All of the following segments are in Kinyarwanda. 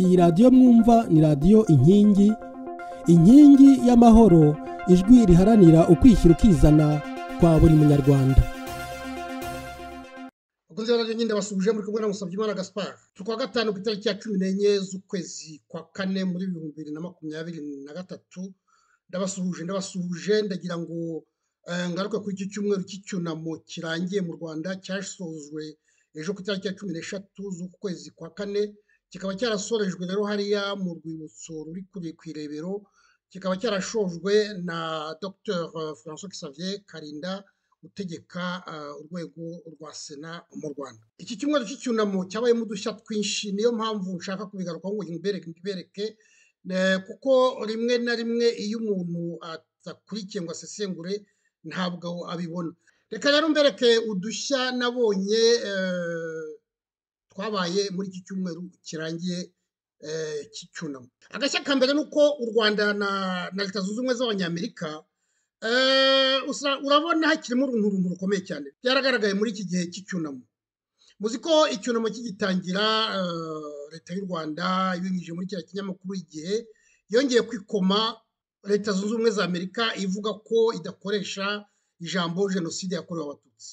iyi radiyo mwumva ni radiyo inkingi inkingi y'amahoro ijwi riharanira ukwishyira ukizana kwa buri munyarwanda bakunze radiyo nyine basubije muri kumwe na Musabyimana gaspar turi kuwa gatanu ku itariki ya cumi n'enye z'ukwezi kwa kane muri bibiri bibiri na makumyabiri na gatatu ndabasuhuje ndabasuhuje ndagira ngo ngaruke kuri iki cyumweru cy'icyunamo kirangiye mu rwanda cyasozwe ejo ku itariki ya cumi n'eshatu z'ukwezi kwa kane kikaba cyarasorejwe rero hariya mu rwibutso ruri kuri ku irebero kikaba cyarashojwe na dr francois xavier karinda utegeka urwego rwa sena mu rwanda iki cyumweru cy'icyunamo cyabayemo udushya twinshi niyo mpamvu nshaka kubigarukaho ngo mbibereke kuko rimwe na rimwe iyo umuntu atakurikiye ngo asesengure ntabwo abibona reka rero mbereke udushya nabonye twabaye muri iki cyumweru kirangiye cy'icyunamo agashya ka mbere ni uko u rwanda na leta zunze ubumwe z'abanyamerika urabona hakirimo uruntu rukomeye cyane byaragaragaye muri iki gihe cy'icyunamo muzi ko icyunamo kigitangira leta y'u rwanda ibinyujije muri kiriya kinyamakuru igihe yongeye kwikoma leta zunze ubumwe za amerika ivuga ko idakoresha ijambo jenoside yakorewe abatutsi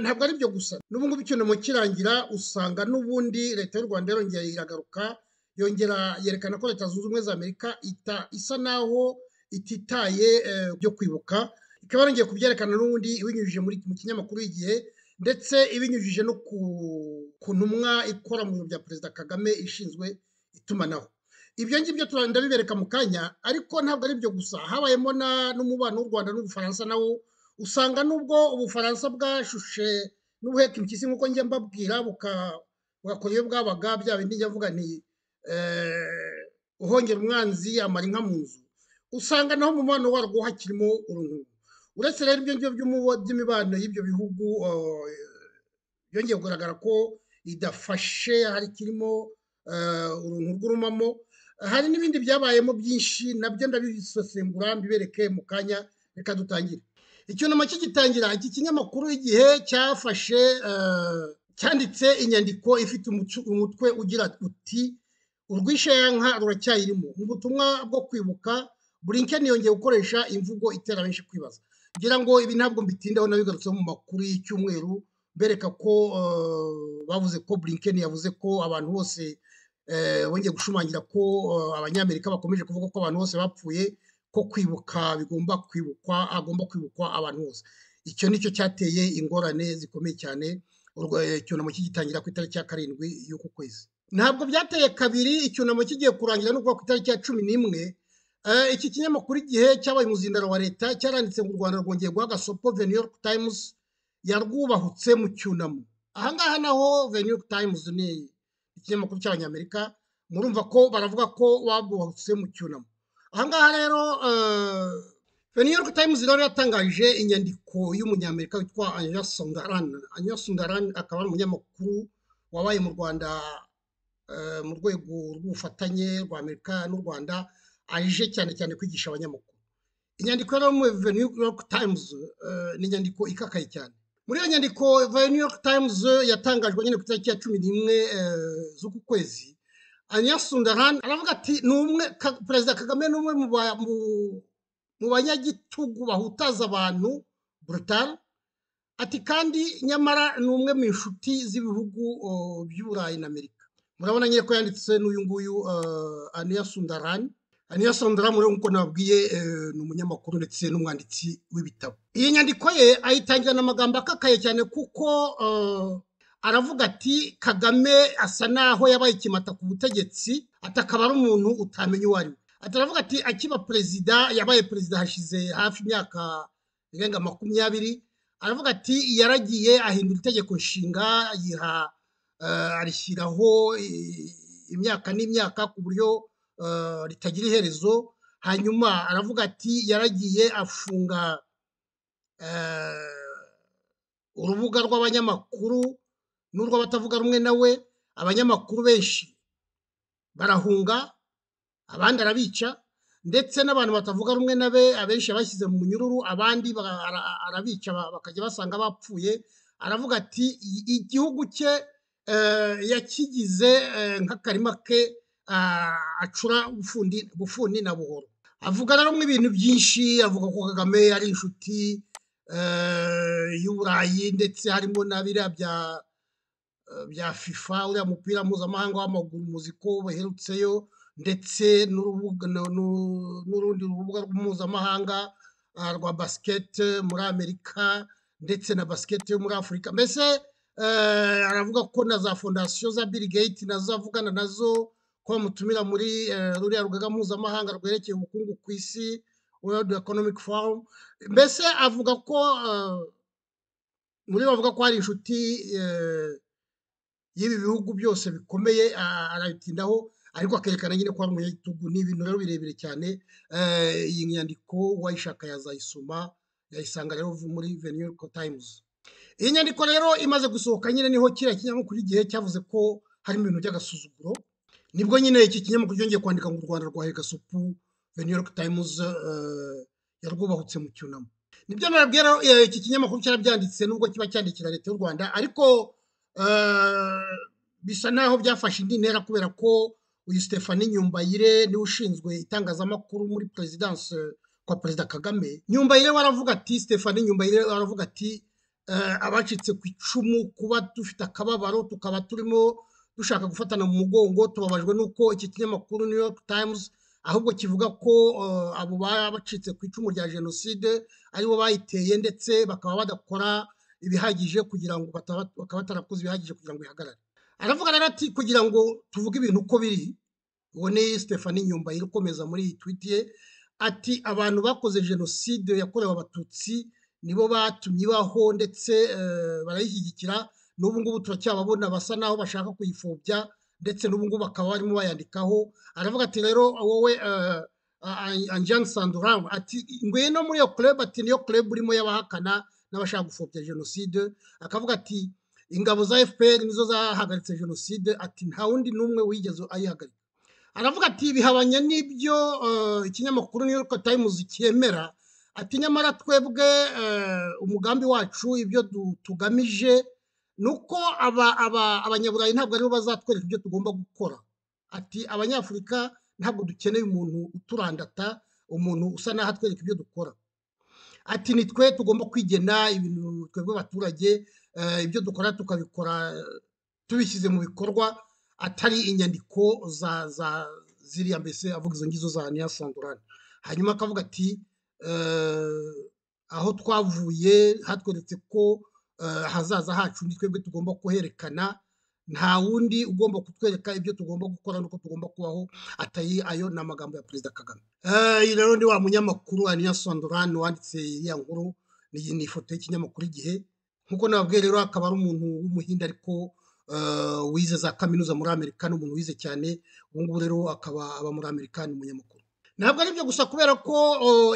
ntabwo ari byo gusa n'ubu ngubu icyunamo kirangira usanga n'ubundi leta y'u rwanda yarongera iragaruka yongera yerekana ko leta zunze ubumwe za amerika isa naho ititaye byo kwibuka ikaba yarongeye kubyerekana n'ubundi ibinyujije mu kinyamakuru igihe ndetse ibinyujije no ku ntumwa ikora mu biro bya perezida kagame ishinzwe itumanaho ibyo ngibyo ndabibereka mu kanya ariko ntabwo ari byo gusa habayemo n'umubano w'u rwanda n'ubufaransa nawo usanga nubwo ubufaransa bwashushe n'ubuheka impyisi nk'uko njya mbabwira bugakora iyo bwabaga bya bindi njya mvuga nti uhongera umwanzi amara inka mu nzu usanga naho umubano warwo hakirimo uruntu uretse rero ibyo ngibyo by'imibano y'ibyo bihugu byongeye kugaragara ko idafashe hari kirimo uruntu rw'urumamo hari n'ibindi byabayemo byinshi nabyo ndabisesengura mbibereke mu kanya reka dutangire icyunamo kigitangira iki kinyamakuru igihe cyafashe cyanditse inyandiko ifite umutwe ugira uti urwishayanka ruracyayirimo mu butumwa bwo kwibuka burinken yongeye gukoresha imvugo itera benshi kwibaza ngira ngo ibi ntabwo mbitindaho nabigarutseho mu makuru y'icyumweru bereka ko bavuze ko burinken yavuze ko abantu bose bongeye gushimangira ko abanyamerika bakomeje kuvuga ko abantu bose bapfuye ko kwibuka bigomba kwibukwa agomba kwibukwa abantu bose icyo nicyo cyateye ingorane zikomeye cyane icyunamo kigitangira ku itariki ya karindwi y'uku kwezi ntabwo byateye kabiri icyunamo kigiye kurangira no kuba ku itariki ya cumi n'imwe iki kinyamakuru igihe cyabaye umuzindaro wa leta cyaranditse ngo u rwanda rwongeye guha agasopo the new york times yarwubahutse mu cyunamo ahangaha naho the new york times ni ikinyamakuru cy'abanyamerika murumva ko baravuga ko babwubahutse mu cyunamo ahangaha rero the new york times rero yatangaje inyandiko y'umunyamerika witwa anya sundaran anya sundaran akaba ari umunyamakuru wabaye mu rwanda mu rwego rw'ubufatanye rwa amerika n'u rwanda aje cyane cyane kwigisha abanyamakuru inyandiko rero muri the new york times ni inyandiko ikakaye cyane muri iyo nyandiko the new york times yatangajwe nyine ku itariki ya cumi n'imwe z'uku kwezi anyasundaran aravuga ati ni umwe perezida kagame ni umwe mu banyagitugu bahutaza abantu brutal ati kandi nyamara ni umwe mu inshuti z'ibihugu by'uburayi na amerika murabona nyine ko yanditse n'uyu nguyu anyasundaran anyasundaran muri nk'uko nababwiye ni umunyamakuru ndetse n'umwanditsi w'ibitabo iyi nyandiko ye ayitangira n'amagambo akakaye cyane kuko aravuga ati kagame asa naho yabaye ikimata ku butegetsi atakaba ari umuntu utamenya uwo ari we ataravuga ati akiba perezida yabaye perezida hashize hafi imyaka irenga makumyabiri aravuga ati yaragiye ahindura itegeko nshinga yiha arishyiraho imyaka n'imyaka ku buryo ritagira iherezo hanyuma aravuga ati yaragiye afunga urubuga rw'abanyamakuru n'urwo batavuga rumwe nawe abanyamakuru benshi barahunga abandi arabica ndetse n'abantu batavuga rumwe nabe abenshi abashyize mu munyururu abandi arabica bakajya basanga bapfuye aravuga ati igihugu cye yakigize nk'akarima ke acura bufundi na buhoro avuga na rumwe ibintu byinshi avuga ko kagame ari inshuti y'uburayi ndetse harimo na biriya bya bya fifa uriya mupira mpuzamahanga w'amaguru muzi ko baherutseyo ndetse n'urundi rubuga mpuzamahanga rwa basikete muri amerika ndetse na basikete yo muri afurika mbese aravuga ko na za fondasiyo za bill gate nazo avugana nazo ko bamutumira muri ruriya rugaga mpuzamahanga rwerekeye ubukungu ku isi world economic forum mbese avuga ko muri bavuga ko hari inshuti y'ibi bihugu byose bikomeye arabitindaho ariko akerekana nyine ko ari umunyagitugu ni ibintu rero birebire cyane iyi nyandiko uwayishaka yazayisoma yayisanga rero muri the new york times iyi nyandiko rero imaze gusohoka nyine niho kiriya kinyamakuru igihe cyavuze ko harimo ibintu by'agasuzuguro nibwo nyine iki kinyamakuru cyongeye kwandika ngo u rwanda rwa hegasupu the new york times yarwubahutse mu cyunamo nibyo nababwira iki kinyamakuru cyarabyanditse nubwo kiba cyandikira leta y'u rwanda ariko bisa naho byafashe indi ntera kubera ko uyu Stephanie nyumbayire niwe ushinzwe itangazamakuru muri perezidanse kwa perezida kagame nyumbayire waravuga ati Stephanie nyumbayire waravuga ati abacitse ku icumu kuba dufite akababaro tukaba turimo dushaka gufatana mu mugongo tubabajwe n'uko iki kinyamakuru new york times ahubwo kivuga ko abo baba bacitse ku icumu rya jenoside aribo bayiteye ndetse bakaba badakora ibihagije kugira ngo bakaba batarakoze ibihagije kugira ngo ihagarare aravuga rero ati kugira ngo tuvuge ibintu uko biri ubone Stephanie nyumbayire ukomeza muri iyi twiti ye ati abantu bakoze jenoside yakorewe abatutsi nibo batumye ibaho ndetse barayishyigikira n'ubu ngubu turacyababona basa naho bashaka kuyipfobya ndetse n'ubu ngubu bakaba barimo bayandikaho aravuga ati rero wowe anjani sanduramu ati ngwino muri iyo kurebe ati niyo kurebe urimo y'abahakana n'abashaka gupfobya jenoside akavuga ati ingabo za fpr nizo zahagaritse jenoside ati nta wundi n'umwe wigeze ayihagarika aravuga ati bihabanye n'ibyo ikinyamakuru new york times cyemera ati nyamara twebwe umugambi wacu ibyo tugamije ni uko abanyaburayi ntabwo aribo bazatwereka ibyo tugomba gukora ati abanyafurika ntabwo dukeneye umuntu uturandata umuntu usa naho atwereka ibyo dukora ati ni twe tugomba kwigena ibintu twebwe abaturage ibyo dukora tukabikora tubishyize mu bikorwa atari inyandiko za za ziriya mbese avuga izo ngizo za niya sandurani hanyuma akavuga ati aho twavuye hatweretse ko ahazaza hacu ni twebwe tugomba kuherekana nta wundi ugomba kutwereka ibyo tugomba gukora n'uko tugomba kubaho atayi ayo ni amagambo ya perezida kagame iyi rero ni wa munyamakuru aniya sondorani wanditse iriya nkuru iyi ni ifoto y'ikinyamakuru igihe nk'uko nababwiye rero akaba ari umuntu w'umuhinde ariko wize za kaminuza muri amerika ni umuntu wize cyane ubu ngubu rero akaba aba muri amerika ni umunyamakuru ntabwo ari ibyo gusa kubera ko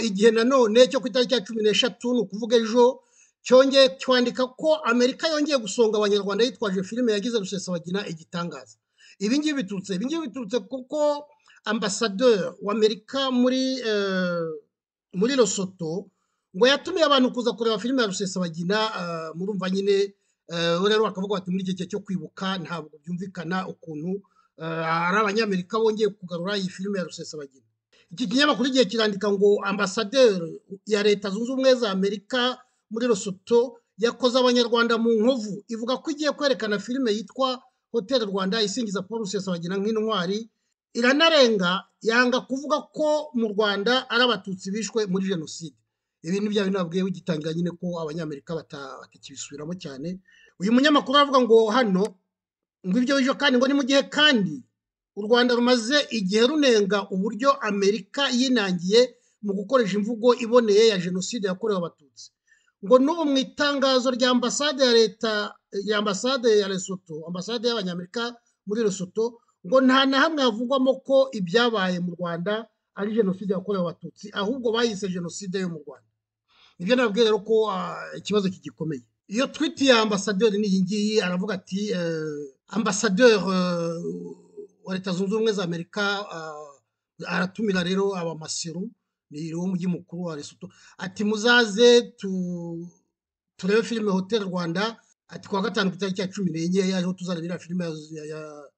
igihe nanone cyo ku itariki ya cumi n'eshatu ni ukuvuga ejo cyongeye cyandika ko amerika yongeye gusonga abanyarwanda yitwaje filime yagize rusesabagina igitangaza ibi ngibi biturutse ibi ngibi biturutse kuko ambasaderi w'amerika muri muri rosoto ngo yatumiye abantu kuza kureba filime ya rusesabagina murumva nyine rero bakavuga bati muri iki gihe cyo kwibuka ntabwo byumvikana ukuntu ari abanyamerika bongeye kugarura iyi filime ya rusesabagina iki kinyamakuru igihe kirandika ngo ambasaderi ya leta zunze ubumwe za amerika muri rosoto yakoze abanyarwanda mu nkovu ivuga ko igiye kwerekana filime yitwa hoteli rwanda isingiza paul rusesabagina nk'intwari iranarenga yanga kuvuga ko mu rwanda ari abatutsi bishwe muri jenoside ibi ni bya bintu babwiye bigitangira nyine ko abanyamerika batakibisubiramo cyane uyu munyamakuru aravuga ngo hano ngo ibyo bijo kandi ngo ni mu gihe kandi u rwanda rumaze igihe runenga uburyo amerika yinangiye mu gukoresha imvugo iboneye ya jenoside yakorewe abatutsi ngo n'ubu mu itangazo rya ambasade ya leta ya ambasade ya Lesotho ambasade y'abanyamerika muri Lesotho ngo nta na hamwe havugwamo ko ibyabaye mu Rwanda ari jenoside yakorewe abatutsi ahubwo bayise jenoside yo mu Rwanda nibyo nababwiye rero ko ikibazo kigikomeye iyo twiti ya ambasaderi n'iyi ngiyi aravuga ati ambasaderi wa leta zunze ubumwe za amerika aratumira rero abamasiru ni wo mujyi mukuru wa Lesotho ati muzaze turebe filime hoteli rwanda ati kuwa gatanu ku itariki ya cumi n'enye yaho tuzana biriya filime ya- ya-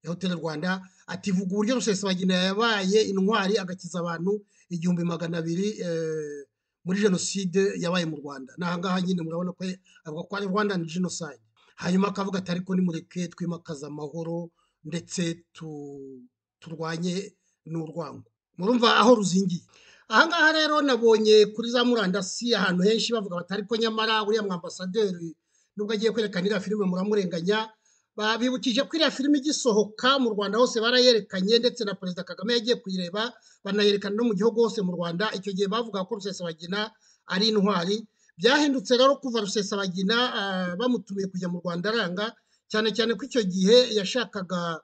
ya hoteli rwanda ati vuga uburyo rusesabagina yabaye intwari agakiza abantu igihumbi magana abiri eh, muri jenoside yabaye mu rwanda ni ahangaha nyine murabona ko avuga ko ari rwanda ni jenoside hanyuma akavuga ati ariko nimureke twimakaze amahoro ndetse tu- turwanye n'urwango murumva aho ruzingiye ahangaha rero nabonye kuri za murandasi ahantu henshi bavuga bati ariko nyamara uriya mwambasaderi nubwo agiye kwerekana iriya filime muramurenganya babibukije ko iriya filime igisohoka mu rwanda hose barayerekanye ndetse na perezida kagame yagiye kuyireba banayerekana no mu gihugu hose mu rwanda icyo gihe bavuga ko rusesabagina ari intwari byahindutse rero kuva rusesabagina ah, bamutumiye kujya mu rwanda aranga cyane cyane ko icyo gihe yashakaga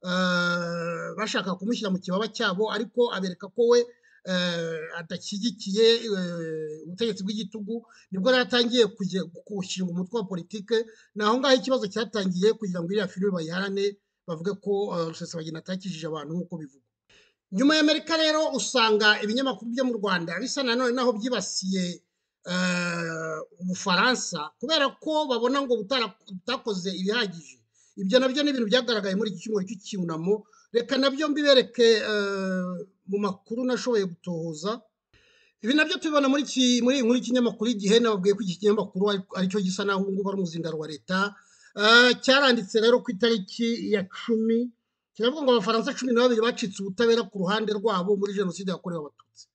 ah, bashakaga kumushyira mu kibaba cyabo ariko abereka ko we eh, adashyigikiye eh, ubutegetsi bw'igitugu nibwo rero atangiye kujya gushinga umutwe wa politike ni aho ngaho ikibazo cyatangiye kugira ngo iriya filime bayiharane bavuge ko eh, rusesabagina atakijije abantu nk'uko bivugwa nyuma y'amerika rero usanga ibinyamakuru byo mu rwanda bisa nanone naho byibasiye eh, ubufaransa kubera ko babona ngo butara- butakoze ibihagije ibyo nabyo ni ibintu byagaragaye muri iki cyumweru cy'icyunamo reka nabyo mbibereke eh, mu makuru nashoboye gutohoza ibi nabyo tubibona muri iki muri muri iki kinyamakuru igihe nababwiye ko iki kinyamakuru ari- aricyo gisa naho ubu ngubu ari umuzindaro wa leta Eh, cyaranditse rero ku itariki ya cumi kiravuga ngo abafaransa cumi na babiri bacitse ubutabera ku ruhande rwabo muri jenoside yakorewe abatutsi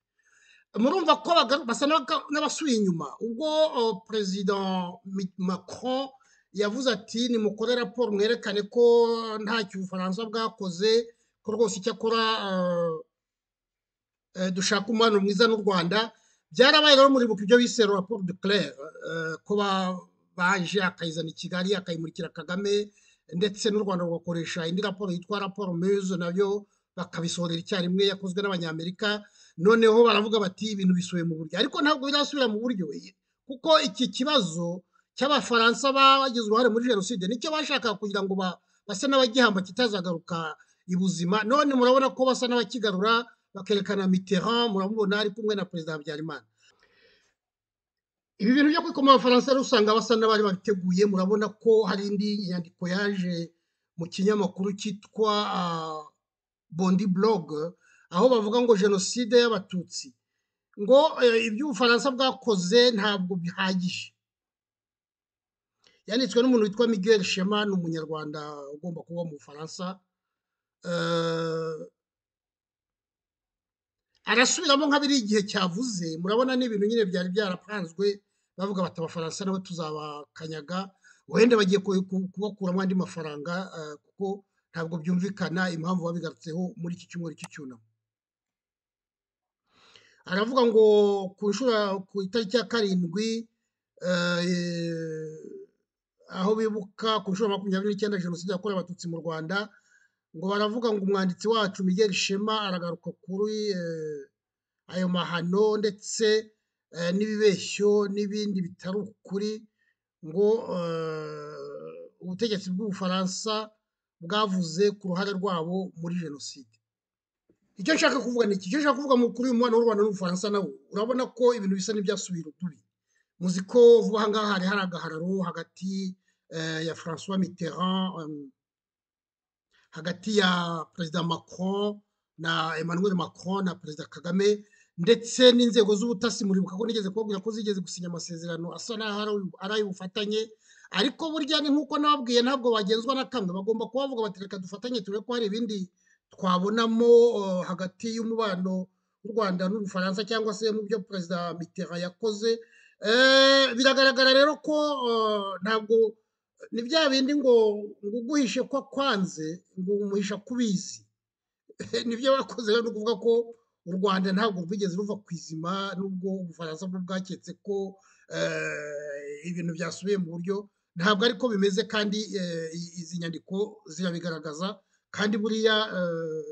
murumva ko bagaru- basa n'abaga- n'abasubiye inyuma ubwo oh, perezida Mi- macron yavuze ati nimukore raporo mwerekane ko ntacyo ubufaransa bwakoze ko rwose icyakora eh, eh, dushaka umubano mwiza n'u rwanda byarabaye rero muribuka ibyo bise raporo de claire eh, ko ba- baje akayizana i kigali akayimurikira kagame ndetse n'u rwanda rugakoresha indi raporo yitwa raporo muse nabyo bakabisohorera icyarimwe yakozwe n'abanyamerika noneho baravuga bati ibintu bisubiye mu buryo ariko ntabwo birasubira mu buryo kuko iki kibazo cy'abafaransa bagize uruhare muri jenoside nicyo bashakaga kugira ngo ba- base n'abagihamba kitazagaruka ibuzima none murabona ko basa n'abakigarura bakerekana Mitterrand muramubona ari kumwe na perezida Habyarimana ibi bintu byo kwikoma abafaransa rero usanga basa n'abari babiteguye murabona ko hari indi nyandiko yaje mu kinyamakuru cyitwa ah, bondi blog aho bavuga ngo jenoside y'abatutsi ngo eh, ibyo ubufaransa bwakoze ntabwo bihagije yanditswe n'umuntu witwa miguel shema ni umunyarwanda ugomba kuba mu bufaransa Eh, arasubiramo nka biri igihe cyavuze murabona n'ibintu nyine byari byarapanzwe bavuga bati abafaransa nabo tuzabakanyaga wenda bagiye ku- ku- kubakuramo andi mafaranga eh, kuko ntabwo byumvikana impamvu babigarutseho muri iki cyumweru cy'icyunamo aravuga ngo ku nshuro ku itariki ya karindwi eh, aho bibuka ku nshuro ya makumyabiri n'icyenda jenoside yakorewe abatutsi mu rwanda ngo baravuga ngo umwanditsi wacu Miguel Shema aragaruka kuri eh, ayo mahano ndetse eh, n'ibibeshyo n'ibindi bitari ukuri ngo eh, ubutegetsi bw'ubufaransa bwavuze ku ruhare rwabo muri jenoside icyo nshaka kuvuga ni iki icyo nshaka kuvuga mu- kuri uyu mubano w'u rwanda n'ubufaransa nawo urabona ko ibintu bisa n'ibyasubira ukubi muzi ko vuba aha ngaha hari hari agahararo hagati eh, ya francois mitterrand em, hagati ya perezida macron na emmanuel macron na perezida kagame ndetse n'inzego z'ubutasi muribuka ko nigeze kubabwira ko zigeze gusinya amasezerano asa n'aho ari- ari ay'ubufatanye ariko burya ni nk'uko nababwiye ntabwo bagenzwa na kamwe bagomba kuba bavuga bati reka dufatanye turebe ko hari ibindi twabonamo eh, hagati y'umubano w'u rwanda n'ubufaransa cyangwa se mu byo perezida mitterrand yakoze Eh, biragaragara rero ko eh, ntabwo ni bya bindi ngo ngo uguhishe ko kwanze ngo umuhisha kubizi nibyo bakoze rero ni ukuvuga ko u rwanda ntabwo rwigeze ruva ku izima nubwo ubufaransa bwo bwaketse ko eh, ibintu byasubiye mu buryo ntabwo ariko bimeze kandi eh, i- izi nyandiko zirabigaragaza kandi buriya eh,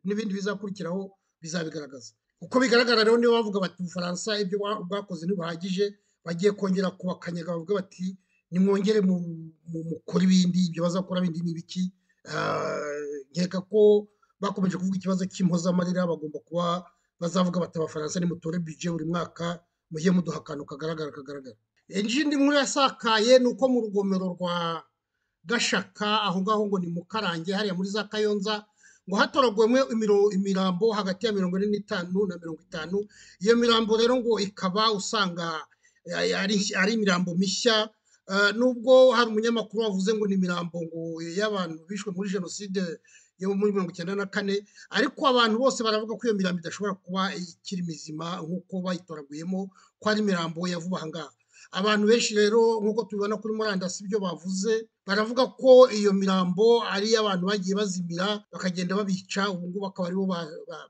n'ibindi bizakurikiraho bizabigaragaza uko bigaragara rero nibo bavuga bati ubufaransa ibyo bwa- bwakoze ntibihagije bagiye kongera kubakanyaga bavuga bati nimwongere mu- mu- mukore ibindi ibyo bazakora bindi ni ibiki Eh, nkeka ko bakomeje kuvuga ikibazo cy'impozamarira bagomba kuba bazavuga bati abafaransa nimutore bije buri mwaka mujye muduha akantu kagaragara kagaragara indi nkuru yasakaye ni uko mu rugomero rwa gashaka aho ngaho ngo ni mukarange hariya muri za kayonza ngo hatoragwemo imirambo hagati ya mirongo ine n'itanu na mirongo itanu iyo mirambo rero ngo ikaba usanga ari imirambo mishya nubwo hari umunyamakuru wavuze ngo ni imirambo ngo y'abantu bishwe muri jenoside yo muri mirongo icyenda na kane ariko abantu bose baravuga ko iyo mirambo idashobora kuba ikiri mizima nk'uko bayitoraguyemo ko ari imirambo ya vuba aha ngaha abantu benshi rero nk'uko tubibona kuri murandasi ibyo bavuze baravuga ko iyo mirambo ari iy'abantu bagiye bazimira bakagenda babica ubu ngubu akaba aribo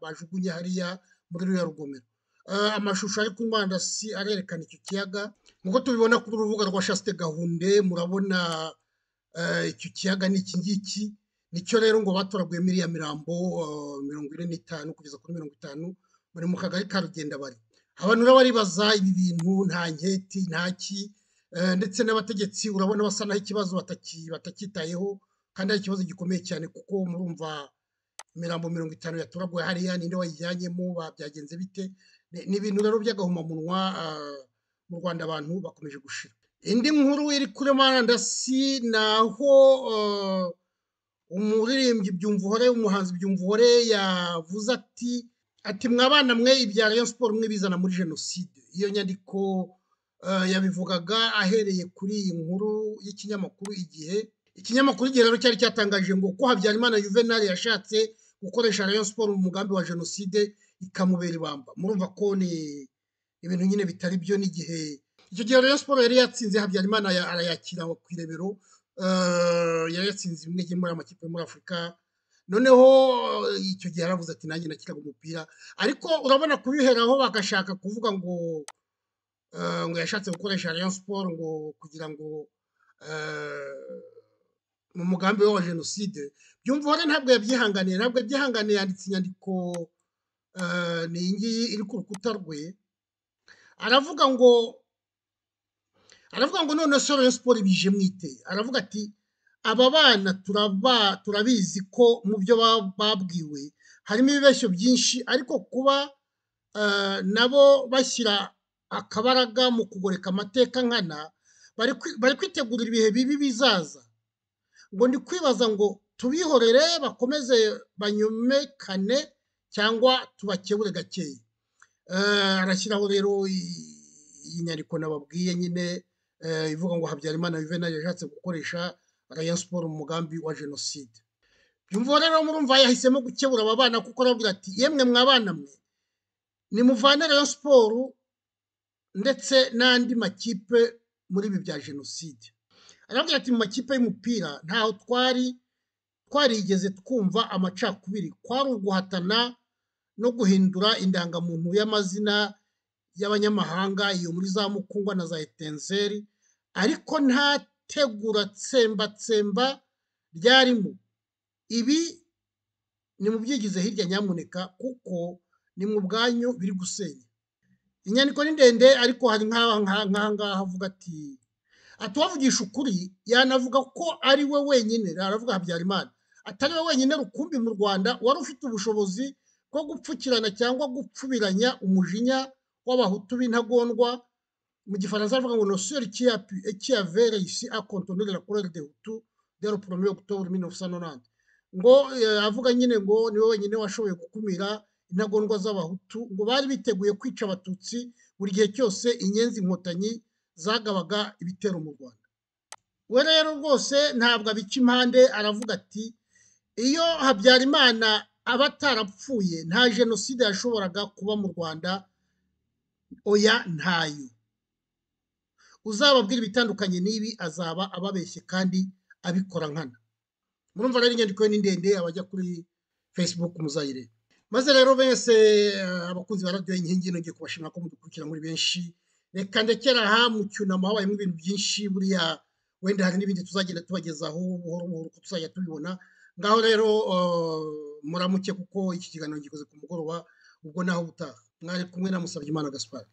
bajugunye hariya muri ruriya rugomero amashusho ari kuri murandasi arerekana icyo kiyaga nk'uko tubibona ku rubuga rwa shasite gahunde murabona icyo kiyaga ni iki ngiki nicyo rero ngo batoraguyemo iriya mirambo mirongo ine n'itanu kugeza kuri mirongo itanu bari mu kagari ka rugenda bari abantu rero baribaza ibi bintu nta nketi nta ki ndetse n'abategetsi urabona basa naho ikibazo batacyitayeho kandi ari ikibazo gikomeye cyane kuko murumva imirambo mirongo itanu yatoraguye hariya ninde wayijyanyemo byagenze bite ni ibintu rero by'agahomamunwa mu rwanda abantu bakomeje gushira indi nkuru iri kuri murandasi ni aho umuririmbyi byumvuhore umuhanzi byumvuhore yavuze ati ati mwabana mwe ibya Rayon siporo mwe bizana muri jenoside iyo nyandiko yabivugaga ahereye kuri iyi nkuru y'ikinyamakuru igihe ikinyamakuru igihe rero cyari cyatangaje ngo ko habyarimana juvenal yashatse gukoresha Rayon siporo mu mugambi wa jenoside ikamubera ibamba murumva ko ni ibintu nyine bitari byo n'igihe icyo gihe Rayon siporo yari yatsinze habyarimana arayakira ku irebero yari yatsinze imwe muri amakipe yo muri afurika noneho icyo gihe aravuze ati nanjye nakiraga umupira ariko urabona kubiheraho bagashaka kuvuga ngo ngo yashatse gukoresha Rayon Sport ngo kugira ngo mu mugambi we wa jenoside byumvuhore ntabwo yabyihanganiye ntabwo yabyihanganiye yanditse inyandiko ni iyi ngiyi iri ku rukuta rwe aravuga ngo aravuga ngo none se Rayon Sport bije mwite aravuga ati aba bana turabizi ko mu byo babwiwe harimo ibibeshyo byinshi ariko kuba nabo bashyira akabaraga mu kugoreka amateka nkana bari kwitegurira ibihe bibi bizaza ngo ndi kwibaza ngo tubihorere bakomeze banyomekane cyangwa tubakebure gakeya arashyiraho rero iyi nyandiko nababwiye nyine ivuga ngo habyarimana juvenal yashatse gukoresha rayon siporo mu mugambi wa jenoside byumva rero murumva yahisemo gukebura aba bana kuko arabwira ati yemwe mwabana mwe nimuvane rayon siporo ndetse n'andi makipe muri ibi bya jenoside arabwira ati mu makipe y'umupira ntaho twari twarigeze twumva amacakubiri kwari uguhatana no guhindura indangamuntu y'amazina y'abanyamahanga iyo muri za mukungwa na za etenzeri ariko nta tegura tsembatsemba ryarimo ibi ni mu byigize hirya nyamuneka kuko ni mu bwanyu biri gusenya inyandiko ni ndende ariko hari nk'aha ngaha havuga ati atuwavugisha ukuri yanavuga ko ari we wenyine aravuga habyarimana atari we wenyine rukumbi mu rwanda wari ufite ubushobozi bwo gupfukirana cyangwa gupfubiranya umujinya w'abahutu b'intagondwa mu gifaransa avuga ngo nosiyeri kiyavere isi akontonere la korere de hutu dero poromye okutobure mini ofu sanonante ngo avuga nyine ngo niwe wenyine washoboye gukumira intagondwa z'abahutu ngo bari biteguye kwica abatutsi buri gihe cyose inyenzi inkotanyi zagabaga ibitero mu rwanda we rero rwose ntabwo abica impande aravuga ati iyo habyarimana aba atarapfuye nta jenoside yashoboraga kuba mu rwanda oya ntayo uzababwira ibitandukanye n'ibi azaba ababeshye kandi abikora nkana murumva rero inyandiko ye ni ndende abajya kuri facebook muzayireba maze rero bese abakunzi ba radiyo inkingi nongeye kubashimira ko mudukurikira muri benshi reka ndekera aha mu cyunamo habayemo ibintu byinshi buriya wenda hari n'ibindi tuzagenda tubagezaho buhoro buhoro uko tuzajya tubibona ngaho rero muramuke kuko iki kiganiro gikoze ku mugoroba ubwo naho butaha mwari kumwe na musabye imana gaspari